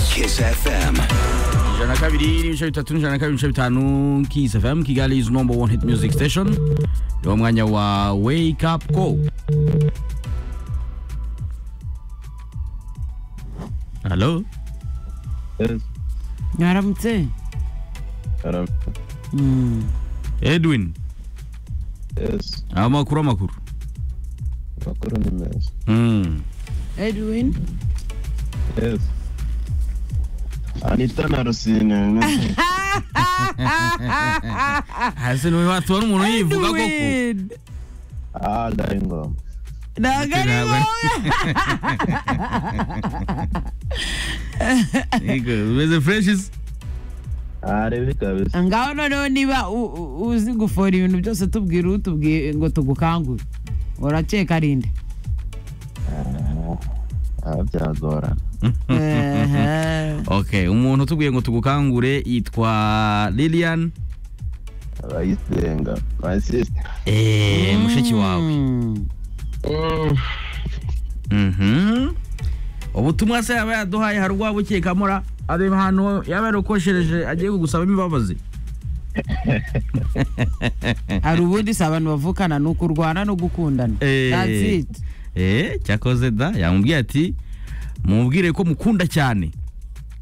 Kiss FM. ijana na kabiri n'ibice bitatu n'ijana na kabiri n'ibice bitanu Kiss FM Kigali is number one hit music station ni wo mwanya wa wake up call halo Yes, mwaramutse haram- Mm. edwin yes, amakuru amakuru amakuru ni meza. Mm. edwin Yes. Anita na Rusine. ni- hasi niwe watubona umuntu yivuga koko Edwin! Ah, dari ngoma. ntabwo ari Ntabwo wowe Yego, umeze fresh se? Ah, ribi kabisa. ngaho noneho niba u- u- uzi gufora ibintu byose tubwira utubwiye ngo tugukangure urakeka rinde Ah, byagorana. Ehe. okay umuntu utubwiye ngo tugukangure yitwa lilian Abayisenga. My sister. Eh, mushiki wawe Mm. Mhm. ubutumwa se yaba yaduhaye hari ubwaba ukekamura ari ahantu yaba yarukoshereje agiye kugusaba imbabazi hari ubundi si abantu bavukana ni ukurwana no gukundana Eh. That's it. Eh, cyakoze da yamubwiye ati mubwire ko mukunda cyane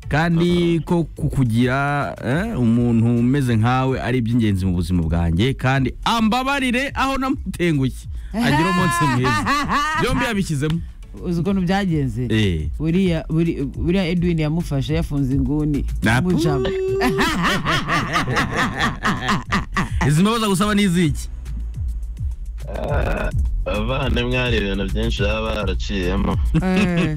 kandi ko kukugira eh, umuntu umeze nkawe ari iby'ingenzi mu buzima bwanjye kandi ambabarire aho namutengushye agira umunsi mwiza byombi yabishyizemo uzi ukuntu byagenze eh. buriya buri- buriya edwin yamufashe yafunze inguni Na- amujama izi mbabaza gusaba n'iziki Ah, abavandimwe hari ibintu byinshi baba baraciyemo Eh,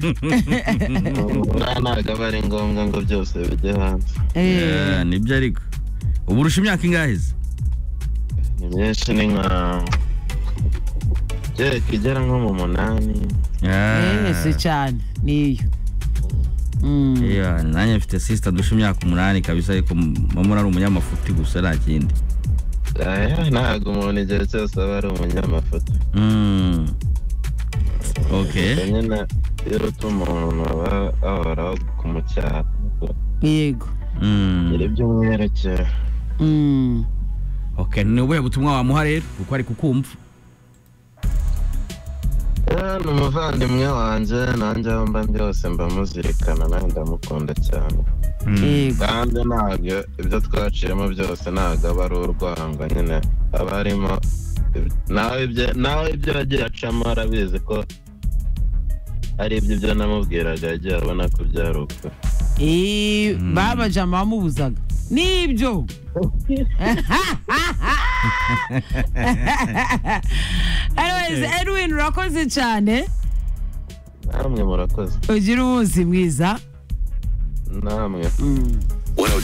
Buriya ntabwo aba ari ngombwa ngo byose bijye hanze eh. Eh, nibyo ariko ubu urusha imyaka ingahe se? ni myinshi ni nka kereka igera nko mu munani Ah. Eh, si cyane niyo Mm. Iya, nanjye mfite sister dusha imyaka umunani kabisa ariko mama ari umunyamafuti gusa nta kindi Ah, ntabwo umuntu igihe cyose aba ari umunyamafoto Mm. okay ubwo nyine iyo uta umuntu aba ahoraho kumucyaha yego Mm. nyiri by'umwerekera Mm. okay ni ubuhe butumwa wamuha rero kuko ari kukumva ni umuvandimwe wanjye nanjye aho mba ndi hose mba muzirikana nawe ndamukunda cyane yego kandi ntabwo ibyo twaciyemo byose ntabwo aba ari urwango nyine aba harimo nawe ibyo- nawe ibyo yagiye acamo arabizi ko ari ibyo ibyo namubwiraga yagiye abona ko byari ukuri Eh, Mm. babajama bamubuzaga nibyo Anyways, edwin urakoze cyane namwe murakoze ugire umunsi mwiza namwe 102